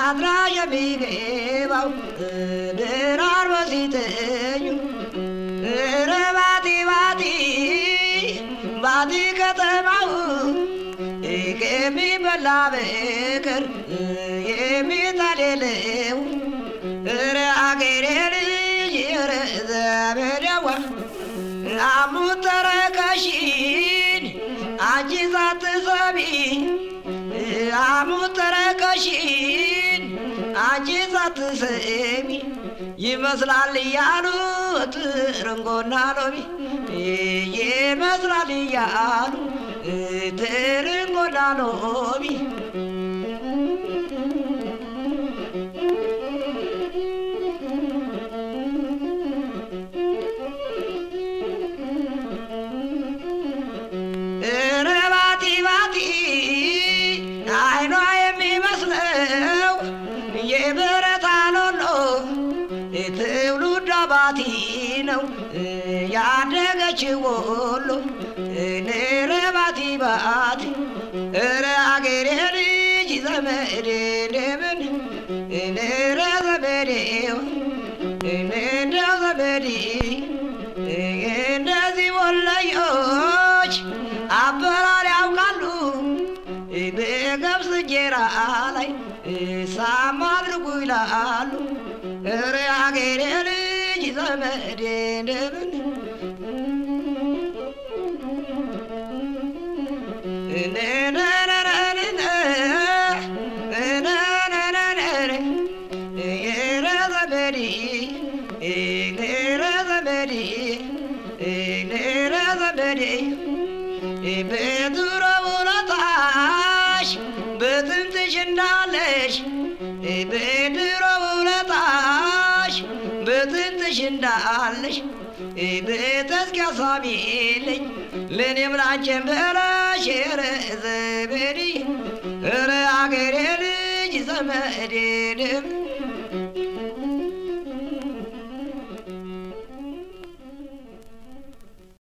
አድራ የሚገባው ድራር በሲተኙ ኧረ ባቲ ባቲ ባቲ ከተማው ከሚበላ በቀር የሚጣል የለው ኧረ አገሬ ልጅ ኧረ ዘመዴዋ አሙተረከሽን አንቺ ሳትሰሚ አሙተረከሽን አንቺ ሳትሰሚ ይመስላል እያሉት ርንጎና ሎሚ ይመስላል እያሉ ትርንጎና ሎሚ ኧረ ባቲ ባቲ አይኗ የሚመስለው የብረት አሎሎ ትውልዷ ባቲ ነው ያደገች ወሎ ኧረ ባቲ ባቲ ኧረ አገሬ ልጅ ዘመዴ እንደምን ኧረ ዘመዴ እንደው ዘመዴ እንደዚህ ወለዮች አበላል ያውቃሉ በገብስ እንጀራ ላይ ሳማ አድርጉ ይላሉ። ኧረ አገሬ ልጅ ዘመዴ እንደምን ኧረ ዘመዴ ኧረ ዘመዴ ኧረ ዘመዴ በድሮ ውለታሽ በጥንትሽ እንዳለሽ በድሮ ውለታሽ በጥንትሽ እንዳለሽ በተስኪያ ሳቢልኝ ለእኔም ላንቺን ብለሽ ኧረ ዘመዴ ኧረ አገሬ ልጅ ዘመዴ